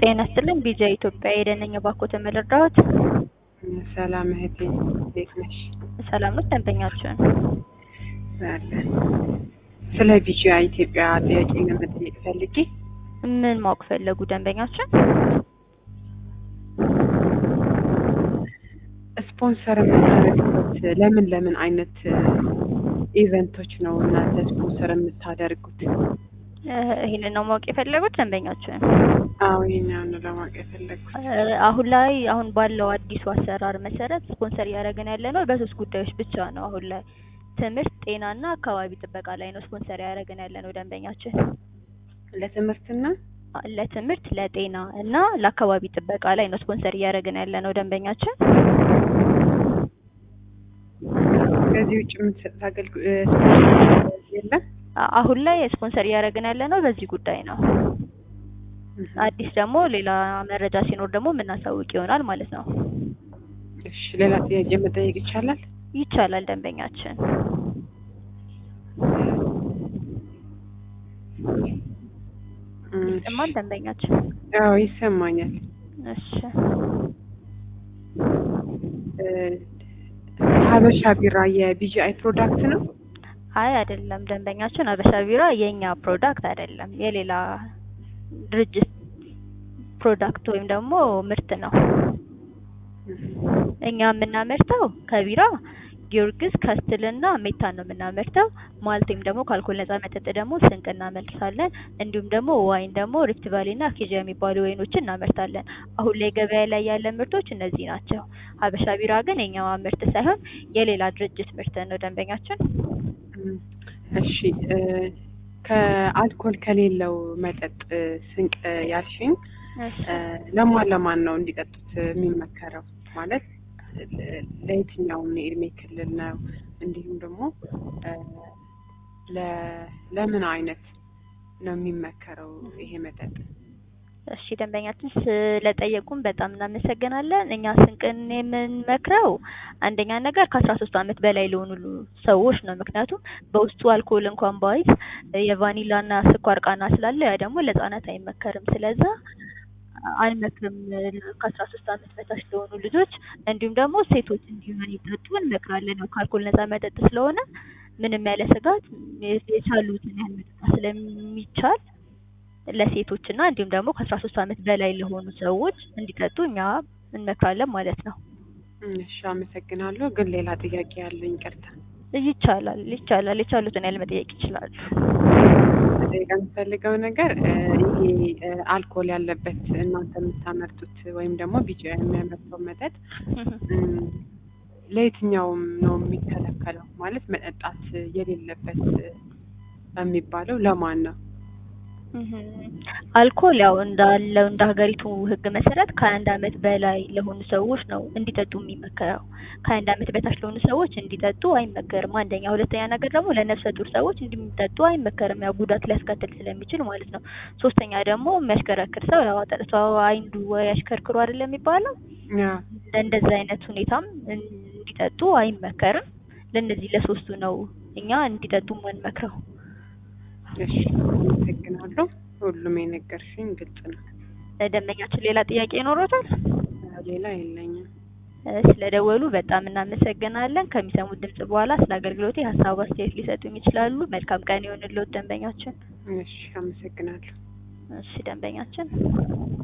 ጤና ይስጥልኝ ቢጃ ኢትዮጵያ የደነኛ ባኮተ መረዳት ሰላም እህቴ እንዴት ነሽ? ሰላም ነው ደንበኛችን አለን። ስለ ቢጂያ ኢትዮጵያ ጥያቄ ለመጠየቅ ፈልጌ ምን ማወቅ ፈለጉ ደንበኛችን? ስፖንሰር የምታደርጉት ለምን ለምን አይነት ኢቨንቶች ነው እናንተ ስፖንሰር የምታደርጉት? እ ይሄንን ነው ማወቅ የፈለጉት ደንበኛችን? አዎ ይሄኛውን ነው ለማወቅ የፈለግኩት። እ አሁን ላይ አሁን ባለው አዲሱ አሰራር መሰረት ስፖንሰር እያደረግን ያለ ነው በሶስት ጉዳዮች ብቻ ነው። አሁን ላይ ትምህርት፣ ጤናና አካባቢ ጥበቃ ላይ ነው ስፖንሰር እያደረግን ያለ ነው ደንበኛችን። ለትምህርትና ለትምህርት፣ ለጤና እና ለአካባቢ ጥበቃ ላይ ነው ስፖንሰር እያደረግን ያለ ነው ደንበኛችን። ከዚህ ውጭ የምትሰጡት አገልግሎት የለም? አ- አሁን ላይ ስፖንሰር እያደረግን ያለ ነው በዚህ ጉዳይ ነው። አዲስ ደግሞ ሌላ መረጃ ሲኖር ደግሞ የምናሳውቅ ይሆናል ማለት ነው። እሺ ሌላ ጥያቄ መጠየቅ ይቻላል? ይቻላል ደንበኛችን። ይሰማል ደንበኛችን? አዎ ይሰማኛል። እሺ እ ሀበሻ ቢራ የቢጂአይ ፕሮዳክት ነው? አይ አይደለም ደንበኛችን፣ አበሻ ቢራ የኛ ፕሮዳክት አይደለም፣ የሌላ ድርጅት ፕሮዳክት ወይም ደግሞ ምርት ነው። እኛ የምናመርተው ከቢራ ጊዮርጊስ፣ ከስትልና ሜታን ነው የምናመርተው። ማልቴም ደግሞ ከአልኮል ነጻ መጠጥ ደግሞ ስንቅ እናመርታለን። እንዲሁም ደግሞ ዋይን ደግሞ ሪፍት ቫሊና አኬጃ የሚባሉ ወይኖችን እናመርታለን። አሁን ላይ ገበያ ላይ ያለ ምርቶች እነዚህ ናቸው። ሀበሻ ቢራ ግን የኛ ምርት ሳይሆን የሌላ ድርጅት ምርት ነው ደንበኛችን። እም፣ እሺ እ ከአልኮል ከሌለው መጠጥ ስንቅ ያልሽኝ እሺ። እ ለማን ለማን ነው እንዲጠጡት የሚመከረው? ማለት እ ለየትኛውም የእድሜ ክልል ነው? እንዲሁም ደግሞ እ ለ- ለምን አይነት ነው የሚመከረው ይሄ መጠጥ? እሺ ደንበኛችን ስለጠየቁን በጣም እናመሰግናለን። እኛ ስንቅን የምንመክረው አንደኛ ነገር ከአስራ ሶስት አመት በላይ ለሆኑ ሰዎች ነው። ምክንያቱም በውስጡ አልኮል እንኳን ባይዝ የቫኒላና ስኳር ቃና ስላለው ያ ደግሞ ለህጻናት አይመከርም። ስለዛ አንመክርም ከአስራ ሶስት አመት በታች ለሆኑ ልጆች። እንዲሁም ደግሞ ሴቶች እንዲሆን ይጠጡ እንመክራለን። ያው ከአልኮል ነጻ መጠጥ ስለሆነ ምንም ያለ ስጋት የቻሉትን ያህል መጠጣት ስለሚቻል ለሴቶች እና እንዲሁም ደግሞ ከአስራ ሶስት አመት በላይ ለሆኑ ሰዎች እንዲጠጡ እኛ እንመክራለን ማለት ነው። እሺ አመሰግናለሁ። ግን ሌላ ጥያቄ ያለኝ ይቅርታ ይቻላል ይቻላል የቻሉትን ያህል መጠየቅ ይችላሉ። መጠየቅ የምፈልገው ነገር እ ይሄ እ አልኮል ያለበት እናንተ የምታመርቱት ወይም ደግሞ ቢጫ የሚያመርተው መጠጥ እም፣ ለየትኛውም ነው የሚከለከለው? ማለት መጠጣት የሌለበት የሚባለው ለማን ነው? እህም፣ አልኮል ያው እንዳለው እንደ ሀገሪቱ ሕግ መሰረት ከአንድ አመት በላይ ለሆኑ ሰዎች ነው እንዲጠጡ የሚመከረው። ከአንድ አመት በታች ለሆኑ ሰዎች እንዲጠጡ አይመከርም። አንደኛ፣ ሁለተኛ ነገር ደግሞ ለነፍሰ ጡር ሰዎች እንዲጠጡ አይመከርም፣ ያው ጉዳት ሊያስከትል ስለሚችል ማለት ነው። ሶስተኛ ደግሞ የሚያሽከረክር ሰው ያው ጠጥቶ አይንዱ ወይ ያሽከርክሩ አይደለም የሚባለው ያ እንደዛ አይነት ሁኔታም እንዲጠጡ አይመከርም። ለእነዚህ ለሶስቱ ነው እኛ እንዲጠጡ የምንመክረው። እሺ አመሰግናለሁ። ሁሉም የነገርሽኝ ግልጽ ነው። ደንበኛችን ሌላ ጥያቄ ይኖሮታል? ሌላ የለኝም። ስለደወሉ በጣም እናመሰግናለን። ከሚሰሙት ድምጽ በኋላ ስለ አገልግሎቴ ሀሳብ አስተያየት ሊሰጡኝ ይችላሉ። መልካም ቀን ይሁንልዎት ደንበኛችን። እሺ አመሰግናለሁ። እሺ ደንበኛችን